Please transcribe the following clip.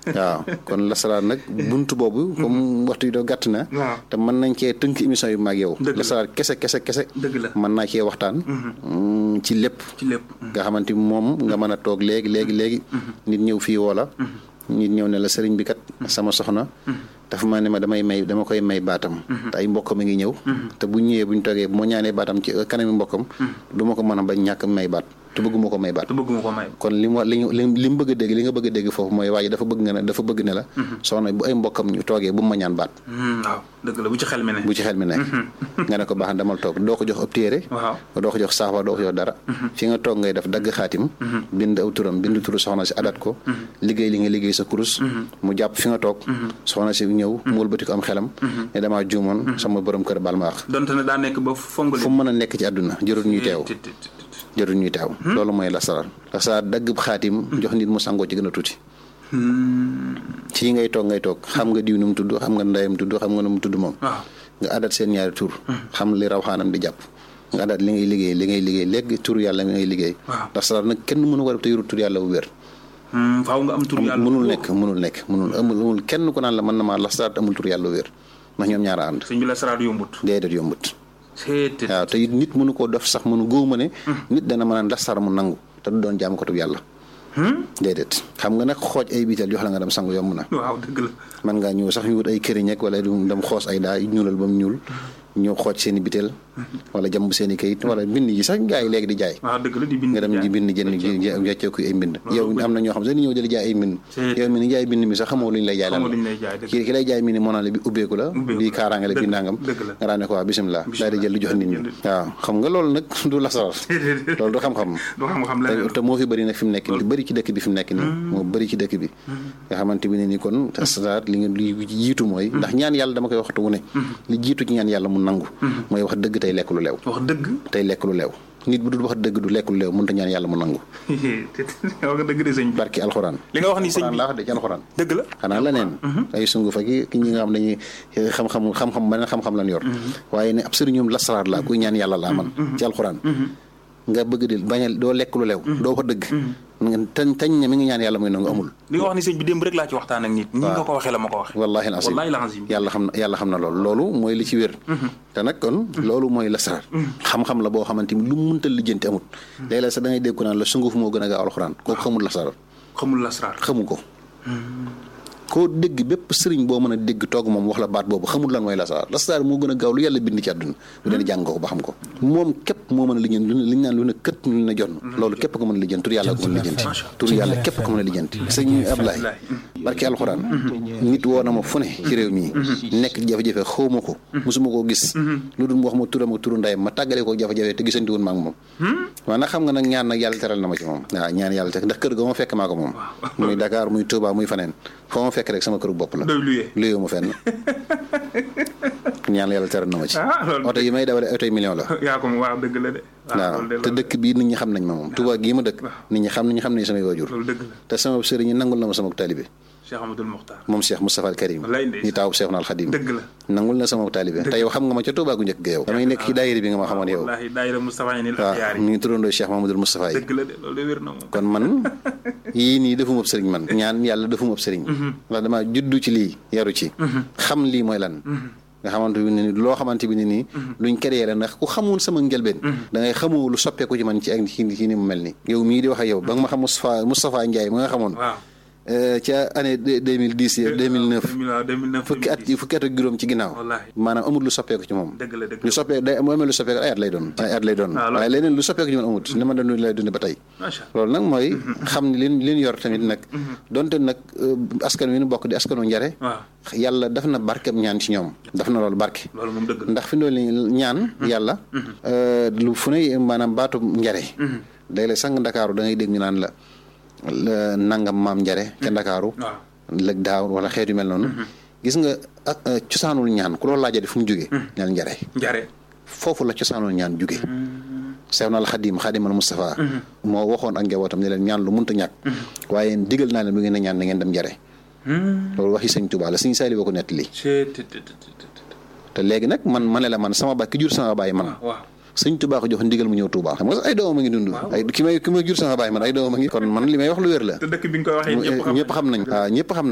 waaw kon lasaraar nag buntu boobu comme waxtu yi doo gàtt na waaw te mën nañ cee tënk émission yu mag yow Dëgg la. lasaraar kese kese kese dëgg la mën naa cee waxtaan mm, ci lépp ci lépp nga xamante ni moom nga mën a toog léegi léegi léegi nit ñëw fii woola nit ñëw ne la sëriñ bi kat sama soxna dafa ma ne ma damay may dama koy may baatam te ay mbokkam a ngi ñëw te bu ñëwee bu ñu toogee bu ma ñaanee baatam ci kanami mbokkam du ma ko mën a bañ ñàkk may baat te bëgguma ko may baat te bëgguma ko may kon li mu wa li ñu li mu bëgg a dégg li nga bëgg a dégg foofu mooy waaye dafa bëgg nga ne dafa bëgg ne la soxna bu ay mbokkam ñu toogee bu mu ma ñaan baat Hmm, waaw dëgg la bu ci xel mi ne bu ci xel mi nekk nga ne ko baax na demal toog doo ko jox ab téere waaw doo ko jox saafara doo ko jox dara fi nga toog ngay def dagg xaatim bind aw turam bind turu soxna si adat ko liggéey li nga liggéey sa kurus mu jàpp fi nga toog soxna si ñëw mu wëlbati ko am xelam ne damaa juumoon sama borom kër baal ma wax donte ne daa nekk ba fongali fu mu mën a nekk ci àdduna jërul ñuy teew Tit, tit, tit, tit. jërul ñuy teew loolu mooy lasaraar lasaraar dagg xaatim jox nit mu sangoo ci gën a tuuti fii ngay toog ngay toog xam nga diw nu mu tudd xam nga ndeyam tudd xam nga nu mu tudd moom waaw nga adat seen ñaari tur xam li raw xaanam di jàpp nga adat li ngay liggéey li ngay liggéey léegi tur yàlla mi ngay liggéey Waaw. ndax salaat nag kenn mënu ko def te yorul tur yàlla bu wér Hmm, faaw nga am tur yàlla mënul nekk mënul nekk mënul amul amul kenn ku naan la mën na maa la salaat amul tur yàlla bu wér ndax ñoom ñaara ànd sëñ bi la saraat yombut déedéet yombut Tit, tit. waaw te it nit mënu koo def sax mënu góob ma ne nit dana mën a lasar mu nangu te du doon jaam ko tub yàlla déedéet xam nga nag xooj ay biital jox la nga dem sangu yomb na waaw dëgg la man ngaa ñëw sax ñu wut ay këriñ ak wala du dem xoos ay daa ñuulal ba mu ñuul ñëw xooj seen i bitel wala jàmb seen i kayit wala bind yi sax gaa yi léegi di jaay waaw dëgg la di bind nga dem di bind jënd jàccee ko ay mbind yow am na ñoo xam sax ni ñëw di la jaay ay mbind C'est- yow mi ni jaay bind mi sax xamoo lu ñu lay jaay lan xamoo la lu ñu lay jaay dëgg kii ki lay jaay mi ni moo naan la bi ubbeeku la Ubbeeku bi la. kaaraange la bi Dëgg- nangam dëgg la. nga daan ne ko waa bisimilah daal di jël lu jox nit ñi waaw xam nga loolu nag du lasaraar loolu du xam-xam du xam-xam te leneen te moo fi bëri nag fi mu nekk nii lu bëri ci dëkk bi fi mu nekk nii moo bëri ci dëkk bi nga xamante bi ne ni kon asrar li nga li jiitu mooy ndax ñaan yàlla dama koy waxtu wu ne li jiitu ci ñaan yàlla mu nangu mooy wax dëgg tey lekk lu leew wax dëgg tey lekk lu leew nit bu dul wax dëgg du lekk lu leew mënut a ñaan yàlla mu nangu Tit, wax nga dëgg de sëñ bi barki alxuraan li nga wax ni sëñ alxuraan bi laa wax de ci alxuraan dëgg la xanaa leneen ay sungu fa ki ki ñi nga xam dañuy xam-xam xam-xam beneen xam-xam lan yor waaye ne ab sëriñum lasaraar laa kuy ñaan yàlla laa man ci alxuraan nga bëgg di bañ a doo lekk lu leew doo ko dëgg nga tañ tañ ne mi ngi ñaan yàlla muy nangu amul li nga wax ni sëñ bi démb rek laa ci waxtaan ak nit ñi nga ko waxee la ma ko waxee wallahi al azim wallahi al azim yàlla xam na yàlla xam na loolu loolu mooy li ci wér te nag kon loolu mooy lasaraar xam-xam la boo xamante ni lu mu mënta lijjanti amut léeg-léeg sax da ngay dégg ko naan la sunguf moo gën a gaaw alxuraan kooku xamul lasaraar xamul lasraar xamu ko koo dégg bépp sëriñ boo mën a dégg toog moom wax la baat boobu xamul lan mooy lasaraar lasaraar moo gën a gaaw lu yàlla bind ci àdduna bu dee jàng ko ba xam ko moom képp moo mën a lijjanti lu ne li ñu naan lu ne kët lu ne jonn loolu képp ko mën a lijjanti tur yàlla ko mën a lijjanti tur yàlla képp ko mën a lijjanti sëñ Ablaye barki alxuraan nit woo na ma fu ne ci réew mii nekk jafe-jafe xaw ma ko mosuma koo gis lu dul mu wax ma turam ak turu ndayam ma tàggale ko jafe-jafe te gisanti woon ma ak moom waaw nag xam nga nag ñaan nag yàlla teral na ma ci moom waaw ñaan yàlla te ndax kër ga ma fekk maa ko moom muy Dakar muy Touba muy faneen foo ma fekk rek sama këru bopp la doy luyee luyoo ma fenn ñaan yàlla teral na ma ci ah loolu oto yi may dawale oto yi million la yaa ko waaw dëgg la de waaw loolu de te dëkk bii nit ñi xam nañ ma moom Touba gii ma dëkk nit ñi xam nañu xam nañu samay waajur loolu dëgg la te sama sëriñ ñi nangul na ma sama taalibe Cheikh Amadou Mokhtar moom Cheikh Moustapha al Karim Wallaay ndeysaan. ñi taawu Cheikh Al Khadim dëgg la nangul na sama taalibe te yow xam nga ma ca Touba gu njëkk ga yow damay nekk ci daayira bi nga ma xamoon yow wallahi daayira Moustapha yi ni la waaw yaar mi yi ngi turandoo Cheikh Mamadou Moustapha yi dëgg la de loolu de wér na moom kon man yii nii defuma ab sëriñ man ñaan yàlla defuma ab sëriñ ndax dama juddu ci lii yaru ci xam lii mooy lan nga xamante bi ne ni loo xamante bi ne nii luñ créé la ndax ku xamul sama njëlbeen da ngay xamoo lu soppeeku ci man ci ak ci ci ni mu mel ni yow mii di wax ak yow ba nga ma xam Moustapha Moustapha Ndiaye ma nga xamoon waaw euh, ca année deux mille dix deux mille neuf 2009 fukki at yi fukki at ak juróom ci ginnaaw Wallaahi. maanaam amul lu soppeeku ci moom dëgg la dëgg lu la soppeeku day mu amee lu soppeeku ay at lay doon ay at lay doon Ah, loolu- waaye leneen lu soppeeku ci man amut ni ma doon lay dund ba tey macha loolu nag mooy xam ni leen leen yor tamit nag donte nag euh, askan wi nu bokk di askanu njare waaw yàlla daf na barkeb ñaan ci ñoom daf na loolu barke loolu moom dëgg la ndax fi ndool ni ñaan yàlla euh, lu fu ne maanaam baatu njare léeg-léeg sang ndakaaru da ngay dégg ñu naan la la nangam maam njare ca ndakaaru waaw lëg daaw wala xeet yu mel noonu gis nga ak euh, cosaanul ñaan ku loolu laajee fu mu jógee ñaan njare njare foofu la cosaanul ñaan jóge Seexna al Xadim Xadimal Moustapha moo waxoon ak njabootam ne leen ñaan lu munta ñàkk waaye digal naa leen bu ngeen a ñaan na ngeen dem njare loolu waxi sëñ Tuubaa la sëñ Saali boo ko nettali c'est te te te te te léegi nag man ma ne la man sama baay ki jur sama baay man waaw sëñ Tuubaa ko jox ndigal mu ñëw Tuubaa xam nga sax ay doomam a ngi dund ay ki may ki may jur sama baay man ay doomam a ngi kon man li may wax lu wér la te dëkk bi nga koy waxee ñëpp xam ñëpp xam nañ waaw ñëpp xam